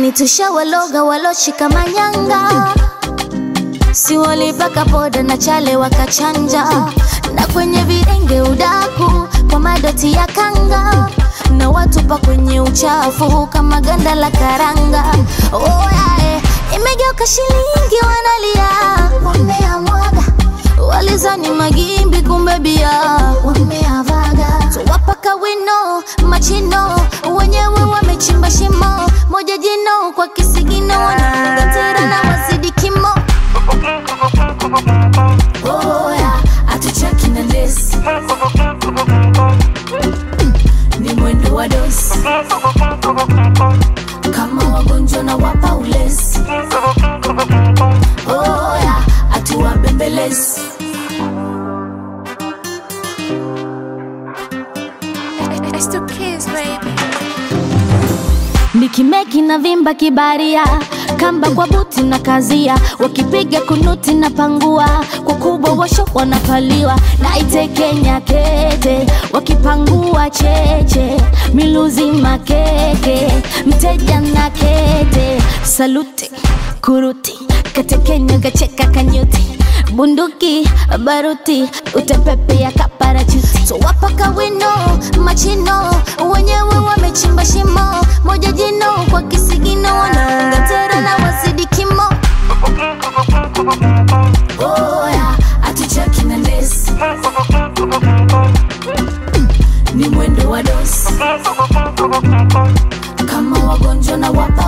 yani tushawaloga waloshika manyanga si walipaka poda na chale wakachanja na kwenye virenge udaku kwa madoti ya kanga na watupa kwenye uchafu kama ganda la karanga oh, yeah, eh. imegeuka shilingi wanalia wameamwaga walizani magimbi kumbe bia wameavaga tuwapaka wino machino wenyewe wamechimba shimo moja jino kwa kisigino wanaungatera na wazidi kimo oya atuchaki na ndesi ni mwendo wa dosi kama wagonjwa na wapa ulezi oya atuwabembelezi It's the kids, baby. nikimeki na vimba kibaria kamba kwa buti na kazia wakipiga kunuti na pangua kwa kubwa washo wanapaliwa na itekenya kete wakipangua cheche miluzi makeke mteja na kete saluti kuruti katekenya kacheka kanyuti bunduki baruti utepepe ya kaparachuti tuwapaka wino machino wenyewe wamechimba shimo moja jino kwa kisigino wanaunga tera na wazidi kimo oya atuchaki na ndesi ni mwendo wa dosi kama wagonjwa na wapa